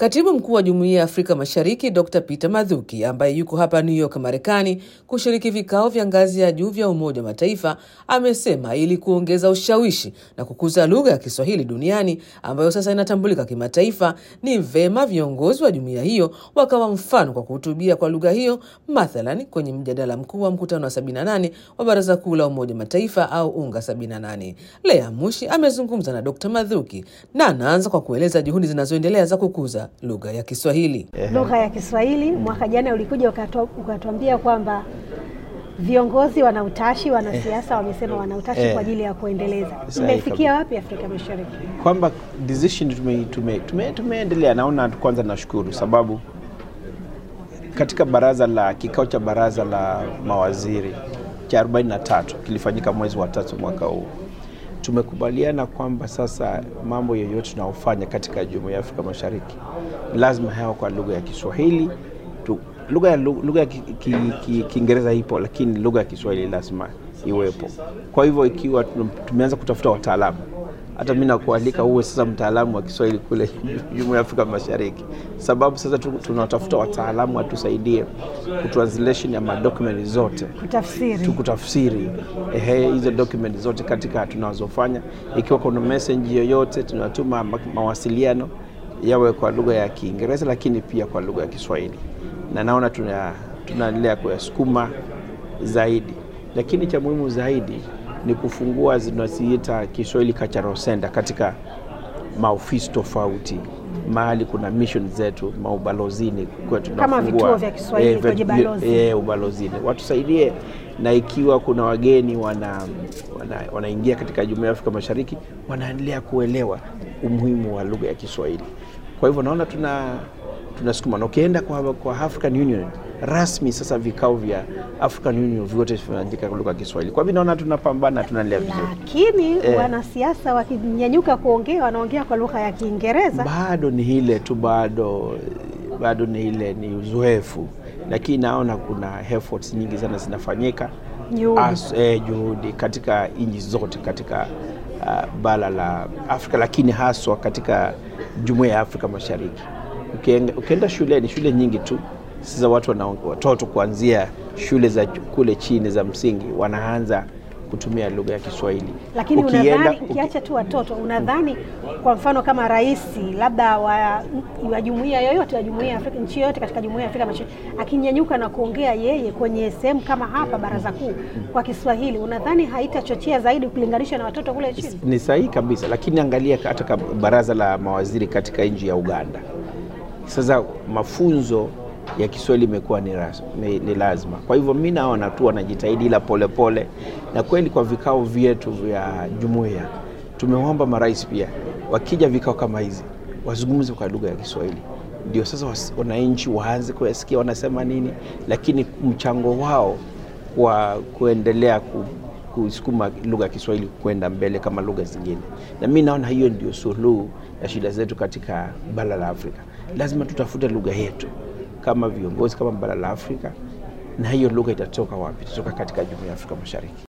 Katibu mkuu wa Jumuiya ya Afrika Mashariki Dr Peter Mathuki, ambaye yuko hapa New York, Marekani, kushiriki vikao vya ngazi ya juu vya Umoja wa Mataifa, amesema ili kuongeza ushawishi na kukuza lugha ya Kiswahili duniani ambayo sasa inatambulika kimataifa, ni vema viongozi wa jumuiya hiyo wakawa mfano kwa kuhutubia kwa lugha hiyo, mathalan kwenye mjadala mkuu wa mkutano wa 78 wa Baraza Kuu la Umoja wa Mataifa au UNGA 78. Lea Mushi amezungumza na Dr Mathuki na anaanza kwa kueleza juhudi zinazoendelea za kukuza lugha ya Kiswahili. Lugha ya Kiswahili mwaka jana ulikuja ukatuambia kwamba viongozi wana utashi, wanasiasa wamesema wana utashi Eh. kwa ajili ya kuendeleza. Sahihi Imefikia wapi Afrika Mashariki? kwamba decision tume, tume, tume, tumeendelea. Naona kwanza nashukuru sababu katika baraza la kikao cha baraza la mawaziri cha 43 kilifanyika mwezi wa tatu mwaka huu, tumekubaliana kwamba sasa mambo yoyote tunayofanya katika jumuiya ya Afrika Mashariki lazima yawe kwa lugha ya Kiswahili tu. Lugha ya lugha ya Ki- Ki- Ki- Kiingereza ipo, lakini lugha ya Kiswahili lazima iwepo. Kwa hivyo ikiwa tum- tumeanza kutafuta wataalamu hata mi nakualika uwe sasa mtaalamu wa Kiswahili kule Jumuiya ya Afrika Mashariki, sababu sasa tu- tunatafuta wataalamu watusaidie kutranslation ya madokumenti zote Kutafsiri. tukutafsiri ehe, hizo document zote katika tunazofanya. Ikiwa kuna message yoyote tunatuma ma- mawasiliano yawe kwa lugha ya Kiingereza, lakini pia kwa lugha ya Kiswahili, na naona tuna tunaendelea kuyasukuma zaidi, lakini cha muhimu zaidi ni kufungua zinaziita Kiswahili Cultural Center katika maofisi tofauti mahali kuna mission zetu maubalozini kwetu Kama tunafungua, vituo vya Kiswahili vya- kwenye vya- balozi. eh, ubalozini watusaidie, na ikiwa kuna wageni wana, wana, wanaingia katika jumuiya ya Afrika Mashariki wanaendelea kuelewa umuhimu wa lugha ya Kiswahili. Kwa hivyo naona tuna tunasukuma na ukienda kwa, kwa African Union rasmi sasa vikao vya African Union vyote vinaandika kwa lugha ya Kiswahili. Kwa hivyo naona tunapambana, tunaendelea vizuri. Lakini Eh. wanasiasa wakinyanyuka kuongea wanaongea kwa lugha ya Kiingereza. bado ni ile tu, bado bado ni ile ni uzoefu, lakini naona kuna efforts nyingi sana zinafanyika Juhudi. As- eh, juhudi katika nchi zote katika uh, bara la Afrika, lakini haswa katika jumuiya ya Afrika Mashariki. Ukienda, ukienda shuleni, shule nyingi tu sasa watu wana, watoto kuanzia shule za kule chini za msingi wanaanza kutumia lugha ya Kiswahili. Lakini Ukienda- unadhani uki- ukiacha tu watoto, unadhani kwa mfano kama rais labda wa, wa jumuiya yoyote wa jumuiya ya Afrika, nchi yoyote katika jumuiya ya Afrika Mashariki akinyanyuka na kuongea yeye kwenye sehemu kama hapa baraza kuu kwa Kiswahili, unadhani haitachochea zaidi ukilinganisha na watoto kule chini? ni sahihi kabisa, lakini angalia hata ka- baraza la mawaziri katika nchi ya Uganda. Sasa mafunzo ya Kiswahili imekuwa ni, ras- ni, ni lazima. Kwa hivyo mi naona tu wanajitahidi, ila polepole, na kweli kwa vikao vyetu vya jumuiya tumeomba marais pia wakija vikao kama hizi wazungumze kwa lugha ya Kiswahili, ndio sasa was- wananchi waanze kuyasikia wanasema nini, lakini mchango wao wa kuendelea ku, kusukuma lugha ya Kiswahili kwenda mbele kama lugha zingine, na mi naona hiyo ndio suluhu ya shida zetu katika bara la Afrika. Lazima tutafute lugha yetu kama viongozi, kama bara la Afrika, na hiyo lugha itatoka wapi? Itatoka katika jumuiya ya Afrika Mashariki.